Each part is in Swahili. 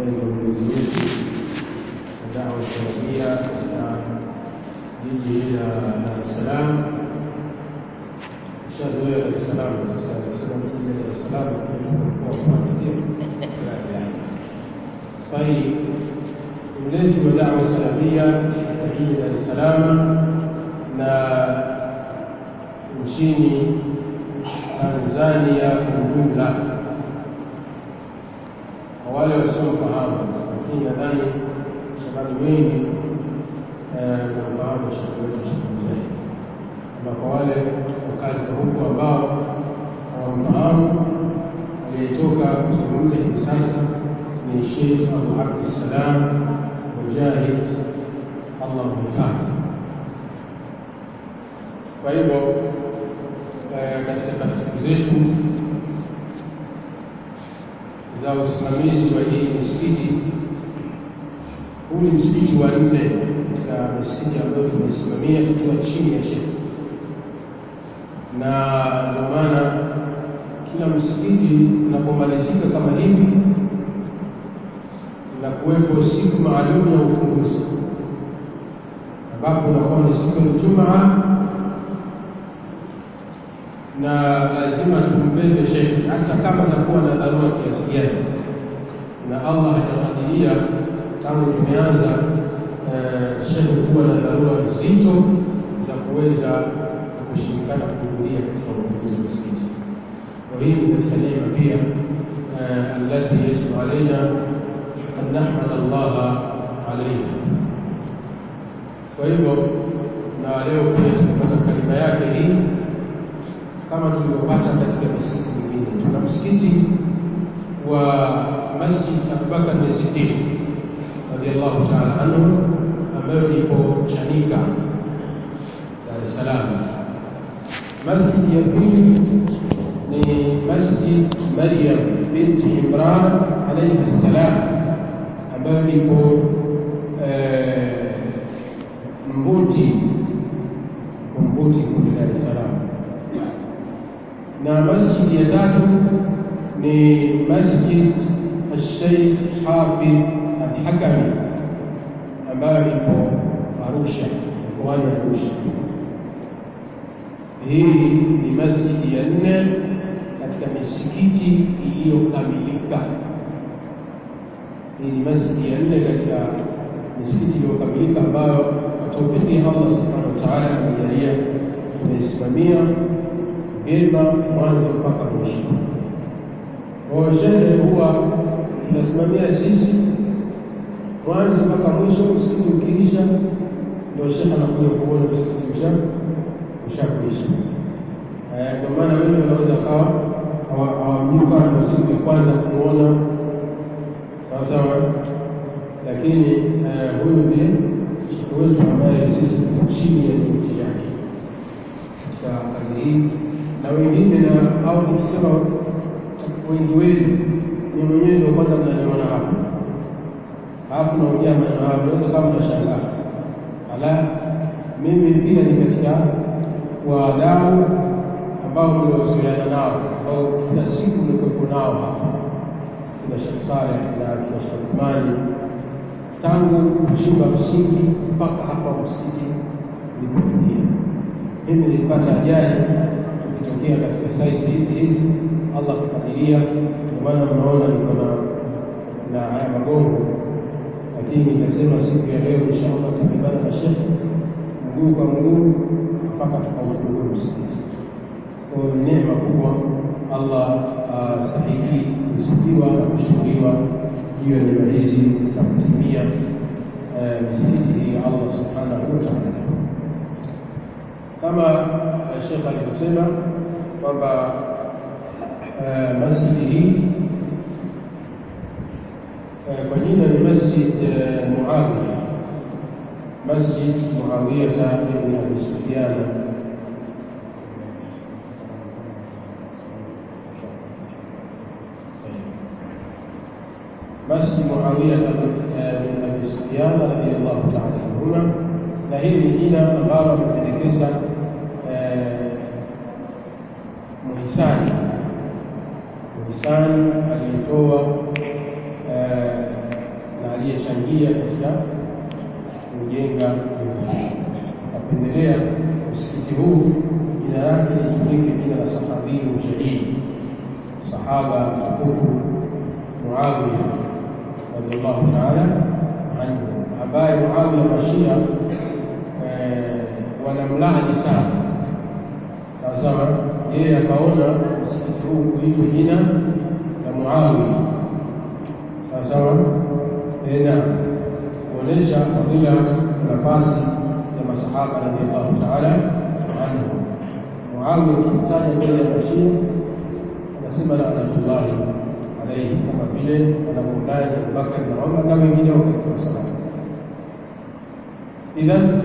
ambaye ndio mlezi wetu wa dawa salafia katika jiji la Dar es Salaam. Shazoea Dar es Salaam sasa, akisema jiji la Dar es Salaam mkoa wa Pwani, sio? طيب mlezi wa dawa salafia katika jiji la Dar es Salaam na nchini Tanzania kwa ujumla. Kwa wale wasiofahamu, lakini nadhani sababu wengi namfahamu shekhe wetu Sheikh Mujahid, na kwa wale wakazi wa huku ambao hawamfahamu, aliyetoka kuzungumza hivi sasa ni Sheikh Abu Abdissalam Mujahid, Allah mhifadhi. Kwa hivyo katika taratibu zetu za usimamizi wa hii misikiti, huu ni msikiti wa nne katika misikiti ambayo tunaisimamia tukiwa chini ya shekhe, na ndio maana kila msikiti unapomalizika kama hivi na kuwepo siku maalum ya ufunguzi ambapo unakuwa ni siku ya Ijumaa na lazima tumbebe shekhe hata kama atakuwa na dharura kiasi gani, na Allah hajakadiria tangu tumeanza shekhe kuwa na dharura nzito za kuweza kushirikana kuhudhuria katika ufunguzi wa msikiti. Kwa hii ni katika neema pia allati yajibu alaina an nahmad Allah alaiha. Kwa hivyo na leo pia tumepata kalima yake hii kama tulivyopata katika misikiti mingine. Tuna msikiti wa Masjid Abubakar Siddiq radhiallahu taala anhu ambayo ipo Chanika, Dar es Salaam. Masjid ya pili ni Masjid Maryam binti Imran alayhi salam ambayo ipo Mbuti, Mbuti kule Dar es Salaam na masjidi ya tatu ni Masjid Sheikh Hafidh Al-Hakami ambayo ipo Arusha, mkoani Arusha. Hii ni masjidi ya nne katika misikiti iliyokamilika. Hii ni masjidi ya nne katika misikiti iliyokamilika ambayo kwa taufiki ya Allah subhanahu wa ta'ala amejalia tumeisimamia vyema mwanzo mpaka mwisho. Kwa shehe huwa tunasimamia sisi mwanzo mpaka mwisho, msikiti ukiisha ndio shehe anakuja kuona msikiti usha ushakwisha. Ndio maana wengi wanaweza kawa hawamjui kama ndio siku ya kwanza kumuona sawa sawa, lakini huyu ndiye shehe wetu ambaye sisi tuko chini ya juhudi yake katika kazi hii na wengine na au nikisema wengi wenu ni mwenyewe ndio kwanza mnaniona hapa alafu naongea maneno hayo, naweza kama mnashangaa, ala, mimi pia ni katika wadau ambao mliozoeana nao ambao kila siku mlikuwepo nao hapa, kina Sheikh Saleh na kina Sheikh Uthmani tangu kuchimba msingi mpaka hapa msikiti ulipofikia. Mimi nilipata ajali tukitokea katika saiti hizi hizi, Allah kukadiria. Ndio maana mnaona niko na na haya magongo, lakini nikasema siku ya leo inshallah tutabebana na shekhe mguu kwa mguu mpaka tukaufungua msikiti. Kwa hiyo ni neema kubwa, Allah astahiki kusifiwa na kushukuriwa juu ya neema hizi za kutimia misikiti hii ya Allah subhanahu wa ta'ala kama Sheikh alivyosema kwamba masjidi hii kwa jina ni Masjid Muawiya, Masjid Muawiya ibn Abi Sufyan Masjid Muawiya bin Abi Sufyan radhiyallahu ta'ala anhuma, na hili ni jina ambalo amependekeza muhisani muhisani aliyetoa kusaidia katika kujenga nyumba napendelea msikiti huu jina lake litumike jina la sahabiyu jalili sahaba mtukufu Muawiya radhiallahu taala anhu ambaye Muawiya mashia wanamlaani sana sawa sawa yeye akaona msikiti huu kuitwa jina la Muawiya sawa sawa na kuonesha fadhila na nafasi ya masahaba radhiallahu taala anhu Muawiya ukimtaja mbele ya mashia anasema laanatullahi alaihi kama vile wanavyomlaani Abubakar na Umar na wengineo katika masahaba idhan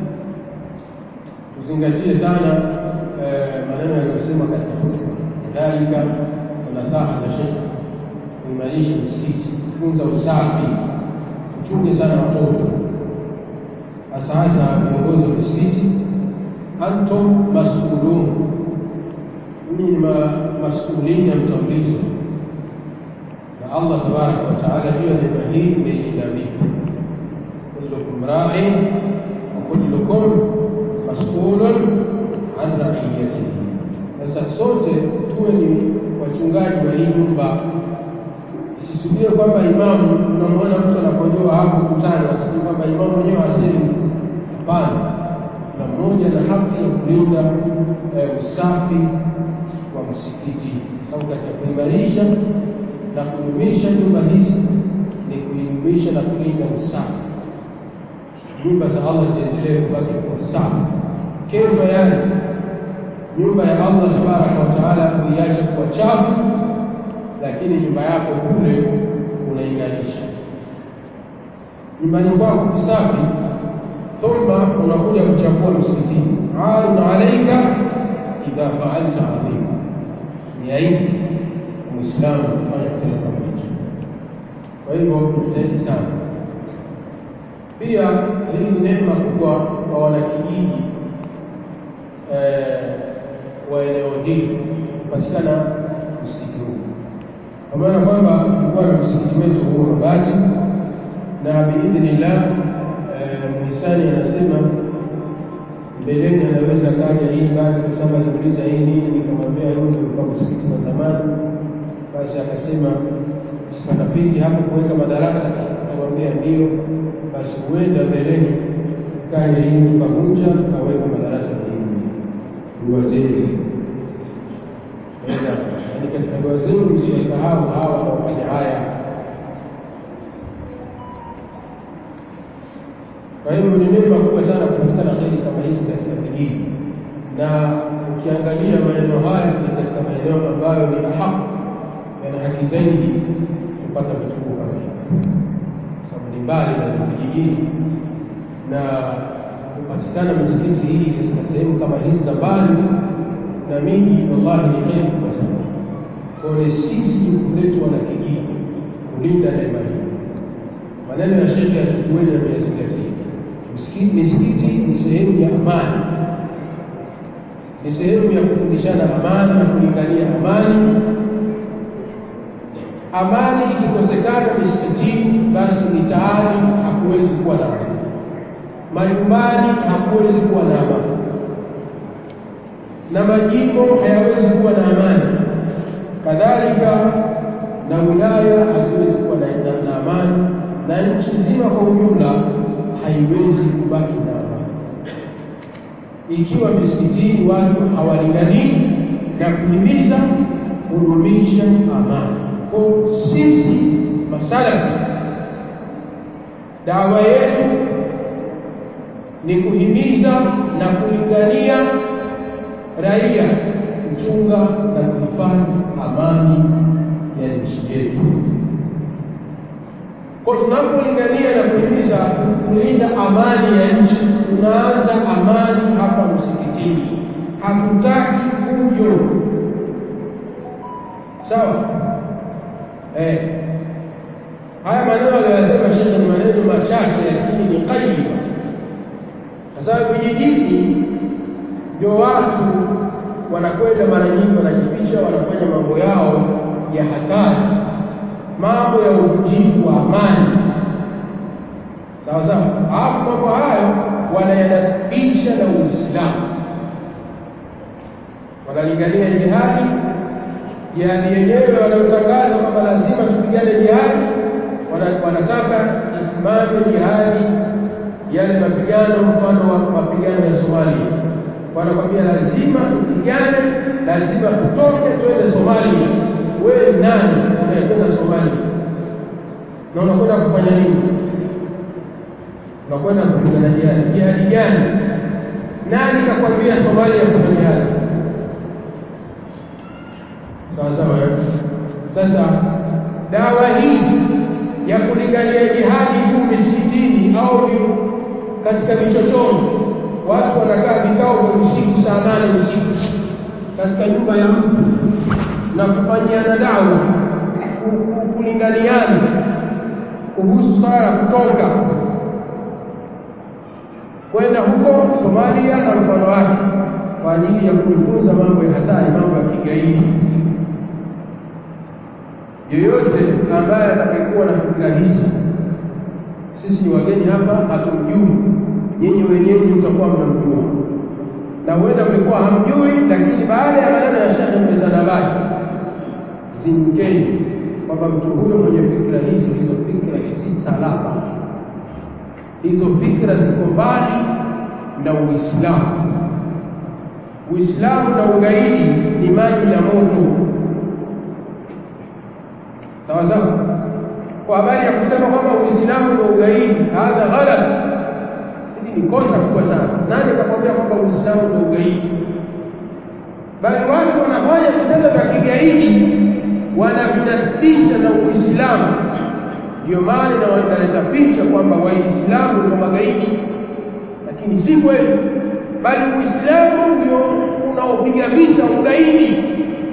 tuzingatie sana maneno yaliyosema katika hutuba kadhalika na nasaha za shekhe kuimarisha msikiti kutunza usafi tuchunge sana watoto hasa hasa viongozi wa misikiti antum masulun ni masulina mtaulizwa na Allah tabaraka wa taala juu ya neema hii imeilinda vipi kullukum ra'in wa kullukum mas'ulun an ra'iyatihi sasa sote tuwe ni wachungaji wa hii nyumba isisubiri kwamba imamu unamwona mtu anakojoa hapo kutani wasijui kwamba imamu mwenyewe hasemi hapana na mmoja na haki ya kulinda eh, usafi wa msikiti sababu katika kuimarisha na kudumisha nyumba hizi ni kuidumisha na kulinda usafi nyumba za Allah ziendelee kubaki kwa safi kaifa yani nyumba ya Allah tabaraka wa taala kuiacha kuwa chafu lakini nyumba yako kule unaingalisha nyumbani kwako kusafi thumma unakuja kuchafua msikitini arun alaika idha faalta adhim ni aibu muislamu kufanya kitendo kama hicho kwa hivyo tujitahidi sana pia hii ni neema kubwa kwa wanakijiji wa eneo hili kupatikana msikiti huu kwa maana kwamba tulikuwa na msikiti wetu huu mabati na biidhnillah muhisani anasema mbeleni anaweza kaja hii basi kwa sababu aliuliza hii nini nikamwambia huu ulikuwa msikiti wa zamani basi akasema sipanapiti hapo kuweka madarasa akamwambia ndio basi huenda mbeleni kaja hii tukavunja tukaweka madarasa mengine dua zenu ni katika dua zenu msiyasahau hawa wanaofanya haya kwa hivyo ni neema kubwa sana kupatikana kheri kama hizi katika vijiji na ukiangalia maeneo haya ni katika maeneo ambayo ni haki yana haki zaidi kupata vituo kama hivi sababu ni mbali na vijijini na kupatikana misikiti hii katika sehemu kama hizi za mbali na miji wallahi ni kheri kubwa sana kwa ni sisi jukumu letu wana kijiji kulinda neema hii maneno ya shekhe yatukuweni yameyazingatia misikiti ni sehemu ya amani ni sehemu ya kufundishana amani na kulingania amani amani ikikosekana misikitini basi mitaani hakuwezi kuwa na amani majumbani hakuwezi kuwa na amani na majimbo hayawezi kuwa na amani kadhalika na wilaya haziwezi kuwa na, na, na amani na nchi nzima kwa ujumla haiwezi kubaki na amani ikiwa misikitini watu hawalinganii na kuhimiza kudumisha amani kwa sisi masalafi dawa yetu ni kuhimiza na kulingania raia kuchunga na kuhifadhi amani ya nchi yetu kwa tunapolingania na kuhimiza kulinda amani ya nchi tunaanza amani hapa msikitini hatutaki fujo sawa eh haya maneno aliyosema shekhe ni maneno machache lakini ni qayima kwa sababu vijijini ndio watu wanakwenda mara nyingi wanajificha wanafanya mambo yao ya hatari mambo ya uvunjifu wa amani sawa sawa alafu mambo hayo wanayanasibisha na uislamu wanalingania jihadi jihadi yenyewe wanayotangaza kwamba lazima tupigane jihadi wanataka isimame jihadi yale mapigano mfano wa mapigano ya Somalia wanakwambia lazima tupigane lazima tutoke twende Somalia wewe nani unayekwenda Somalia na unakwenda kufanya nini unakwenda kupigana jihadi jihadi gani nani kakwambia Somalia kuna jihadi sawa sawa sasa dawa hii ya kulingania jihadi tu misikitini au katika vichochoro watu wanakaa vikao vya usiku saa nane usiku katika nyumba ya mtu na kufanyiana dawa kulinganiana kuhusu swala kutoka kwenda huko Somalia na mfano wake kwa ajili ya kujifunza mambo ya hatari, mambo ya kigaidi. Yeyote ambaye atakayekuwa na fikra hizi, sisi ni wageni hapa, hatumjui. Nyinyi wenyewe mtakuwa mnamjua, na huenda mlikuwa hamjui, lakini baada ya maneno ya Sheikh Mzanabari zindukeni kwamba mtu huyo mwenye fikra hizo, hizo fikra si salama, hizo fikra ziko mbali na Uislamu. Uislamu na ugaidi ni maji na moto, sawa sawa. Kwa habari ya kusema kwamba Uislamu na ugaidi, hadha ghalat, hili ni kosa kubwa sana. Nani akakwambia kwamba Uislamu na ugaidi? Bali watu wanafanya vitendo vya kigaidi wanavinasibisha na Uislamu. Ndio maana na wanaleta picha kwamba Waislamu ndio magaidi, lakini si kweli, bali Uislamu ndio unaopiga vita ugaidi.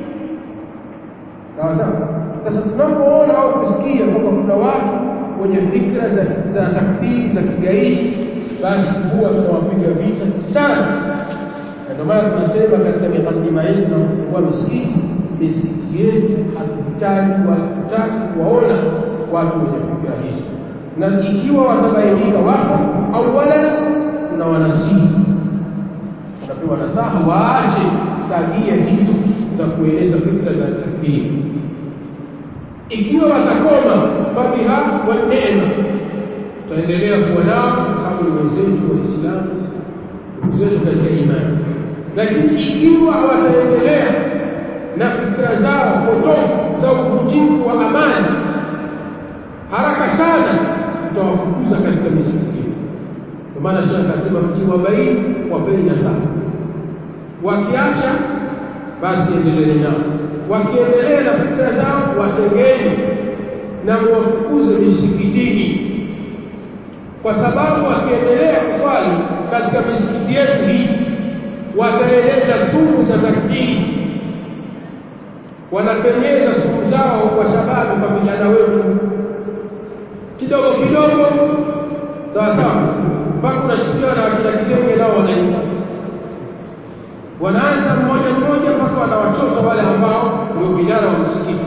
Sawa sawa. Sasa tunapoona au kusikia kwamba kuna watu wenye fikra za, za takfiri za kigaidi, basi huwa tunawapiga vita sana, na ndio maana tunasema katika mikadima yetu na kufungua misikiti misikiti yetu hatuhitaji hatutaki kuwaona watu wenye fikra hizo, na ikiwa watabainika wapo awala, tuna wanasihi, tunapewa nasaha waache tabia hizo za kueleza fikra za takfiri. Ikiwa watakoma, fabiha wa neema, tutaendelea kuwa nao kwa sababu ni wenzetu Waislamu, ndugu zetu katika imani. Lakini ikiwa wataendelea na fikra zao potofu za uvunjifu wa amani, haraka sana tutawafukuza katika misikiti. Ndio maana Sheikh akasema mkiwabaini, wapeni nasaha, wakiacha basi endeleeni nao, wakiendelea na fikra zao watengeni na muwafukuze misikitini, kwa sababu wakiendelea kuswali katika misikiti yetu hii wataeleza sumu za takfiri wanapenyeza sumu zao kwa sababu kwa vijana wetu kidogo kidogo, sawa sawa, mpaka unasikia na wakina kitenge nao wanaingia, wanaanza mmoja mmoja mpaka wanawachota wale ambao ndio vijana wa msikiti,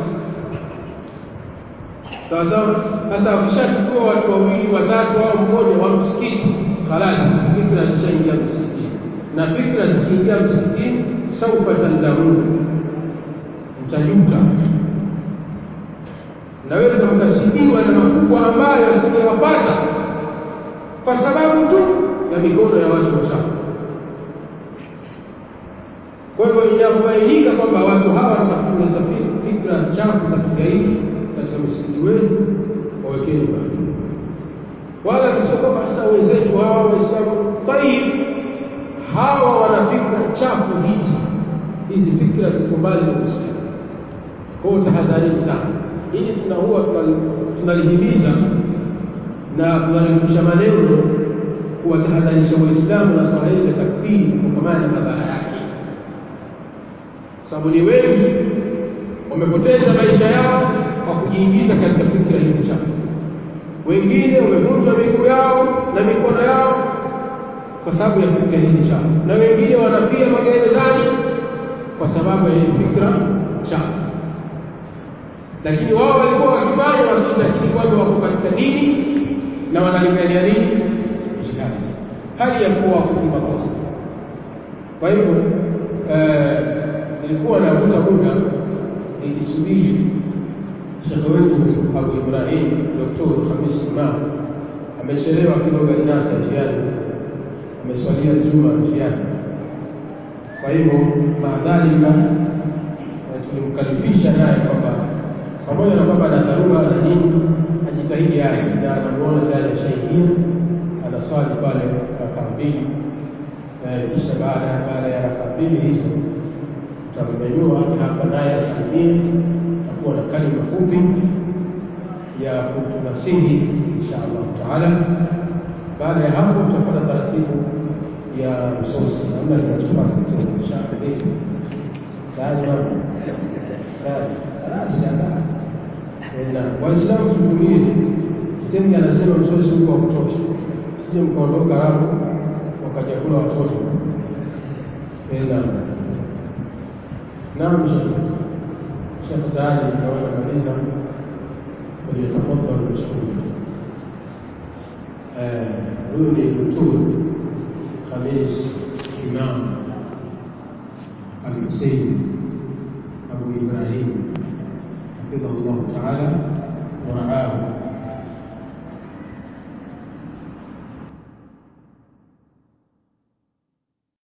sawa sawa. Sasa wakishachukua watu wawili watatu au mmoja wa msikiti, halali fikra zishaingia msikitini, na fikra zikiingia msikitini, saufa tandamuni mtajuta, mnaweza mkasibiwa na makubwa ambayo asingewapata kwa sababu tu ya mikono ya watu wachafu. Kwa hivyo inapobainika kwamba watu hawa wanafunza fikra chafu za kigaidi katika msikiti wetu, wawekeni mbali, wala kisio kwamba sasa wenzetu hawa Waislamu tayib, hawa wana fikra chafu hizi, hizi fikra ziko mbali na Uislamu. Kwa hiyo tahadharini sana, ili tuna huwa tunalihimiza na tunarefusha maneno kuwatahadharisha Waislamu na swala hili la takfiri kutokamana na madhara yake, sababu ni wengi wamepoteza maisha yao kwa kujiingiza katika fikra hizi chafu. Wengine wamevunjwa miguu yao na mikono yao kwa sababu ya fikra hizi chafu, na wengine wanafia magerezani kwa sababu ya hii fikra chafu lakini wao walikuwa wakifanya wakitakiri kwamba wako katika dini, na wanalingania nini jihadi hali ya kuwa ni makosa kwa hivyo nilikuwa navuta muda nikisubiri shekhe wetu Abu Ibrahim Dr. Khamis Imam amechelewa kidogo inasa njiani ameswalia juma njiani kwa hivyo maadhalika tulimkalifisha naye kwamba pamoja na kwamba ana dharura na nini ajitahidi aje na anamuona tayari ashaingia anaswali pale rakaa mbili kisha baada baada ya rakaa mbili hizo tutamnyanyua hapa naye asalimie takuwa na kalima fupi ya kutunasihi insha Allah taala baada ya hapo tutapata taratibu ya msosi namna kinachopata insha Allah tayari mama tayari rasi na waislamu tutulie Mtume anasema msosi huko wa kutosha sije mkaondoka hapo wakajakula watoto naam naam shekh tayari naona maliza falyatafadhal mashkura huyu ni Dr. Khamis Imam Al-Hussein Abu Ibrahim hafidhahu llahu taala